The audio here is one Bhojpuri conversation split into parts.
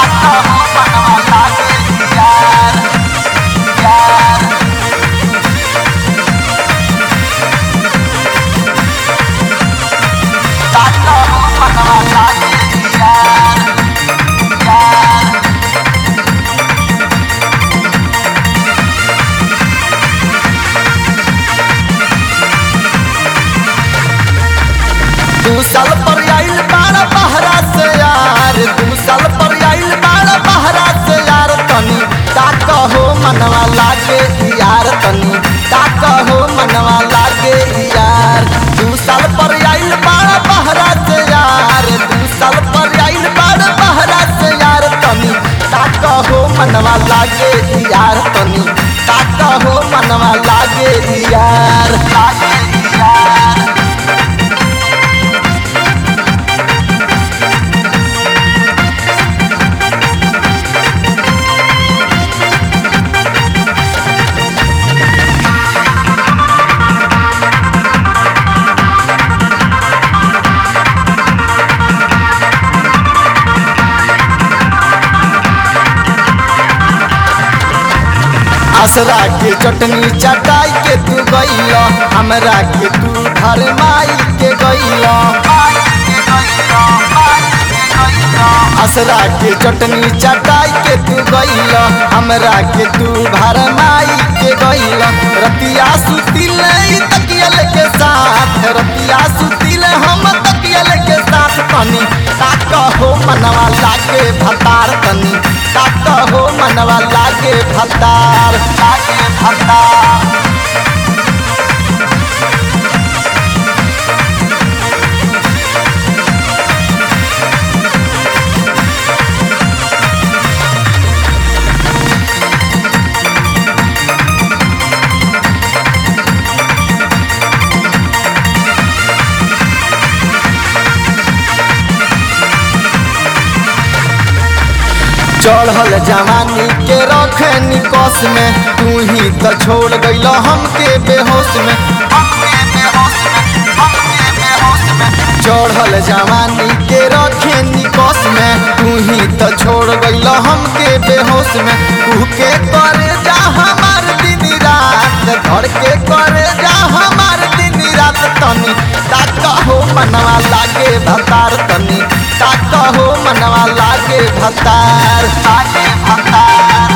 ताका हो मनवा लागे यार यार ताका हो मनवा लागे यार यार दू साल पर आइल बाड़ा बहरा से यार दू साल पर आइल बाड़ा बहरा से यार तनी ताक हो मनवा लागे यार तनी ताक हो मनवा लागे यार दू साल पर आइल बाड़ा बहरा से यार दू साल पर आइल बाड़ा बहरा से यार तनी ताक हो मनवा लागे यार तनी ताक हो मनवा लागे यार लागे यार असरा के चटनी चटाई के तू गईल हमरा के तू घर माई के गईल असरा के चटनी चटाई के तू गईल हमरा के तू भर माई के गईल रतिया सुतिल ई तकियल के साथ रतिया सुतिल हम तकियल के साथ तनी ताक हो मनवा लागे भतार तनी ताक हो मनवा लागे भतार लागे भतार चढ़ल जवानी के रखे निकस में तू ही तो छोड़ गईल हमके बेहोश में हमके बेहोश में हमके बेहोश में चढ़ल जवानी के रखे निकस में तू ही तो छोड़ गईल हमके बेहोश में तू के करे जा हमार दिन रात घर के करे जा हमार दिन रात तनी ताक हो मनवा लागे भतार तनी ताक हो मनवा लागे भतार लागे भतार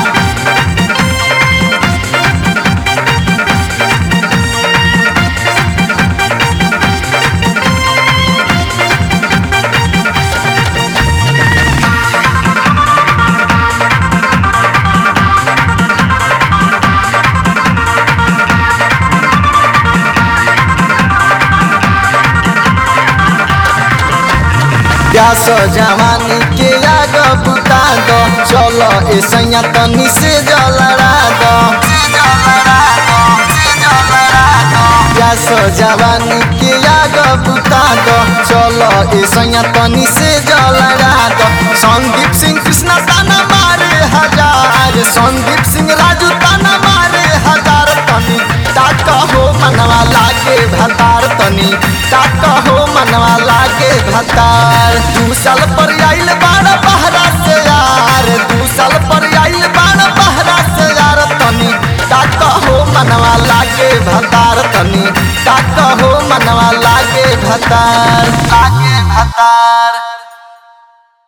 प्यास जवानी के आग बुता दो चलो ए सैया तनी से जलरा दो प्यास जवानी के आग बुता दो चलो ए सैया तनी से जलरा दो संदीप सिंह कृष्णा ताना मारे हजार संदीप सिंह राजू ताना मारे हजार तनी ताक हो मनवा लागे भतार तनी ताक हो मनवा लागे भतार दू साल पर आइल बाड़ा बहरा से यार दू साल पर आइल बाड़ा बहरा से यार तनी ताक हो मनवा लागे भतार तनी ताक हो मनवा लागे भतार लागे भतार